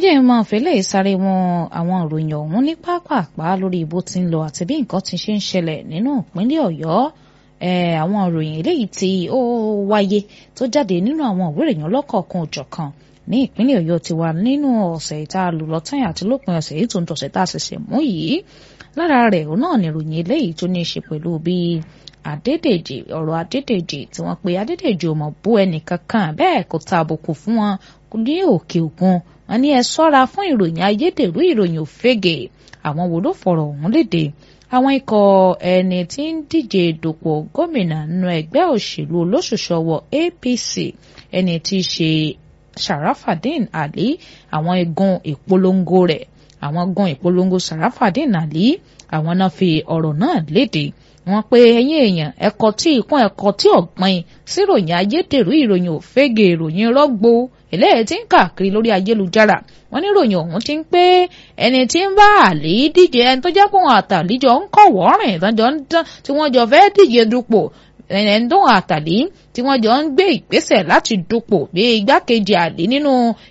jẹ́ ẹ máa fẹ́lẹ́ sáré wọn àwọn ìròyìn ọ̀hún ní pápápá lórí bó ti ń lọ àti bí nǹkan ti ṣe ń ṣẹlẹ̀ nínú ìpínlẹ̀ ọ̀yọ́ àwọn ìròyìn eléyìí tí ó wáyé tó jáde nínú àwọn ìwé ìròyìn ọlọ́kọ̀ọ̀kan òjọ̀kan ní ìpínlẹ̀ ọ̀yọ́ ti wà nínú ọ̀sẹ̀ ìta lùlọ́tàn àti lópin ọ̀sẹ̀ yìí tó ń tọ̀sẹ̀ tá a ṣẹ̀ṣẹ̀ mú yìí lára rẹ̀ òun náà ni ìròyìn eléyìí tó ní í ṣe pẹ̀lú bí Adédèjì ọ̀rọ̀ Adédèjì tí wọ́n pe Adédèjì ò mọ̀ bú ẹnì kankan bẹ́ẹ̀ kò ta àbùkù fún wọn ní òkè òkun wọn ní ẹ ṣọ́ra fún ìròyìn ayédèrú ìròyìn òfegè àwọn wo ló fọ̀rọ̀ ọ̀hún léde àwọn ikọ̀ ẹni tí ń díje dupò gómìnà nínú ẹgbẹ́ òṣèlú olóṣùṣọwọ́ APC ẹni tí í ṣe Sharafadin Ali àwọn igun ìpolongo rẹ̀ àwọn igun ìpolongo Sharafadin Ali àwọn náà fi ọ̀rọ̀ náà léde wọ́n pé ẹ̀yin èèyàn ẹ̀kọ́ tí ìkún ẹ̀kọ́ tí ọ̀gbìn síròyìn ayédèrú ìròyìn òfegè ìròyìn rọ́gbó eléyìí tí ń káàkiri lórí ayélujára wọ́n ní ìròyìn ọ̀hún ti ń pé ẹni tí ń bá àlè díje ẹni tó jẹ́ pé wọn àtàlíjọ ń kọ̀wọ́ rìn ìtọ́jọ́ ń tán tí wọ́n jọ fẹ́ díje dupò ẹni tó àtàlí tí wọ́n jọ ń gbé ìgbésẹ̀ láti dupò bí igbákejì àlè nínú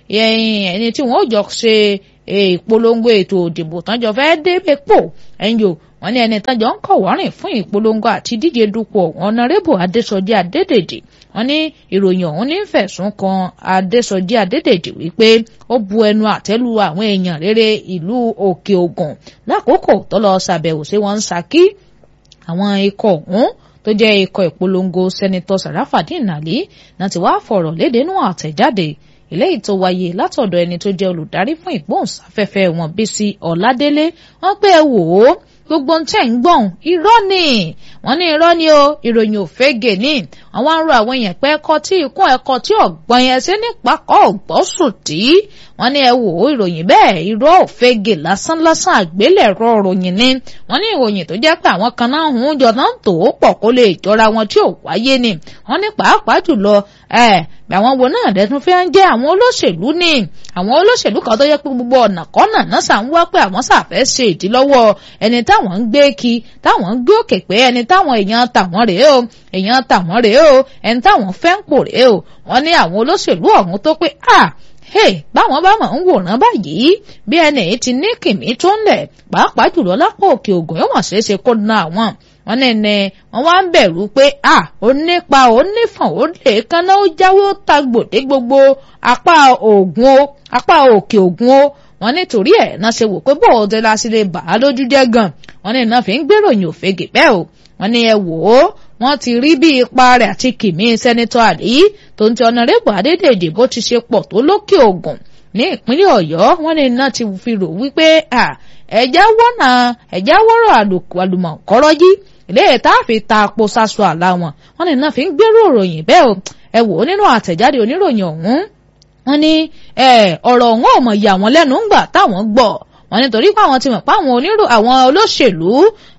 ẹni tí wọ́n jọ ṣe ìpolongo ètò òdìbò tán jọ fẹ́ débè pò ẹ̀yìn o wọ́n ní ẹni tán jọ ń kọ̀wọ́rìn fún ìpolongo àti díje dupò ọ̀nàrẹ́bù adésọjí adédèjì wọ́n ní ìròyìn ọ̀hún ní fẹ̀sùn kan adésọjí adédèjì wípé ó bu ẹnu àtẹ́lu àwọn èèyàn rere ìlú òkè ògùn lákòókò tó lọ ṣàbẹ̀wò sí wọn ń ṣakí àwọn ikọ̀ ọ̀hún tó jẹ́ ikọ̀ ìpolongo sẹ́nitọ́ sàràfàdín àlí náà ti wá fọ̀rọ̀ léde nú àtẹ̀jáde eléyìí tó wáyé látọ̀dọ̀ ẹni tó jẹ́ olùdarí fún ìgbóhùnsáfẹ́fẹ́ wọn bísí ọ̀ládélé wọ́n pé ẹ wò ó gbogbo ń tẹ̀ ń gbọ̀n irọ́ ni wọ́n ní irọ́ ni o ìròyìn òfegè ni àwọn ń ro àwọn èèyàn pé ẹ̀kọ́ tí ikún ẹ̀kọ́ tí ọ̀gbọ́n yẹn sí nípakọ́ ọ̀gbọ́sùn tí wọ́n ní ẹ wò ó ìròyìn bẹ́ẹ̀ irọ́ òfegè lásán lásán àgbélẹ̀rọ ìròyìn ni wọ́n ní ìròyìn tó jẹ́ pé àwọn kan náà ń jọ náà tó pọ̀ kó lè jọra wọn tí ò wáyé ni wọ́n ní pàápàá jùlọ ẹ̀ àwọn wo náà dẹ́tún fẹ́ ń jẹ́ àwọn olóṣèlú ni àwọn olóṣèlú kan tó yẹ pé gbogbo ọ̀nà kọ́nà náà sà ń wá pé àwọn sàfẹ́ ṣe ìdílọ́wọ́ ẹni táwọn ń gbé kí táwọn ń gbé òkè pé ẹni táwọn èèyàn tàwọn rèé o èèyàn tàwọn rèé o ẹni táwọn fẹ́ ń pò rèé o wọ́n ní àwọn olóṣèlú ọ̀hún tó pé à hey báwọn bá mọ̀ ń wòran báyìí bí ẹni èyí ti ní kìmí tó ń lẹ̀ pàápàá jùlọ lápò òkè ògùn yóò wọ́n ṣeé ṣe kó na àwọn wọ́n ní ní wọ́n wá ń bẹ̀rù pé à ó nípa ó nífọ̀n ó lè kánná ó jáwé ó ta gbòdé gbogbo apá ògùn o apá òkè ògùn o wọ́n nítorí ẹ̀ náà ṣe wò pé bó o dé láti lè bà á lójú jẹ́ gan wọ́n ní náà fi ń gbèròyìn òfegè bẹ́ẹ̀ o wọ́n ní ẹ wò ó wọ́n ti rí bí ipa rẹ̀ àti kìmí sẹ́nitọ́ àlí tó ń ti ọ̀nàrẹ́bù adédèjì bó ti ṣe pọ̀ tó lókè ògùn ní ìpínlẹ̀ ọ̀yọ́ wọ́n ní náà ti fi rò wípé ẹ̀já wọ́nà ẹ̀já wọ́rọ̀ àlùmọ̀kọ́rọ́ yìí ilé tá a fi ta àpò sáṣọ àlá wọn wọ́n ní náà fi ń gbèrò òròyìn bẹ́ẹ̀ o ẹ wò ó nínú àtẹ̀jáde oníròyìn ọ̀hún wọ́n ní ọ̀rọ̀ ọ̀hún ò mọ̀ yà wọ́n lẹ́nu ńgbà táwọn gbọ́ wọ́n nítorí pé àwọn ti mọ̀ pé àwọn onírò àwọn olóṣèlú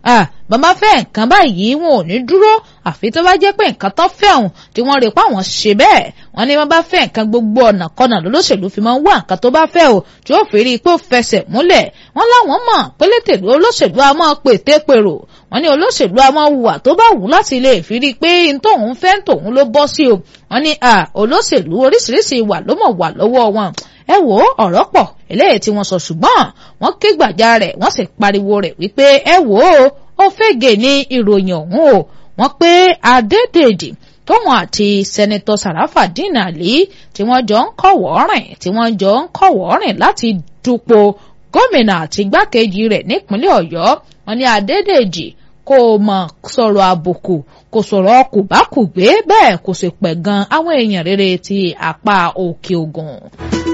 bàbá fẹ́ nǹkan báyìí wọn ò ní dúró àfi tó bá jẹ́ pé nǹkan tó fẹ́ òun tí wọ́n rí pé àwọn ṣe bẹ́ẹ̀ wọ́n ní wọ́n bá fẹ́ nǹkan gbogbo ọ̀nà kọ́nà lólóṣèlú fi máa ń wá nǹkan tó bá fẹ́ o tí ó fi rí i pé ó fẹsẹ̀ múlẹ̀ wọ́n láwọn mọ̀ pélétèlú olóṣèlú a máa pète pèrò wọ́n ní olóṣèlú a máa hùwà tó bá wù láti lè fi rí i pé n tóun fẹ́ tòun ló bọ́ sí o wọ́n ní olóṣèlú oríṣiríṣi ìwà ló mọ̀ wà lọ́wọ́ wọn ẹ wò ó ọ̀rọ̀ pọ̀ eléyìí tí wọ́n sọ ṣùgbọ́n wọ́n ké gbàjà rẹ̀ wọ́n sì pariwo rẹ̀ wípé ẹ wò ó ó fẹ́gẹ̀ ní ìròyìn ọ̀hún o wọ́n pé Adédèjì tóun àti sẹ́nitọ́ Sàràfàdín Àlí tí wọ́n jọ ń kọ̀wọ́ rìn tí wọ́n jọ ń kọ̀wọ́ rìn láti dupò gómìnà àti igbákejì rẹ̀ nípínlẹ̀ Ọ̀yọ́ wọ́n ní Adédèjì kò mọ̀ sọ̀rọ̀ àbùkù kò sọ̀rọ̀ kùbákùgbé bẹ́ẹ̀ kò sì pẹ̀ gan àwọn èèyàn rere ti apá òkè ògùn.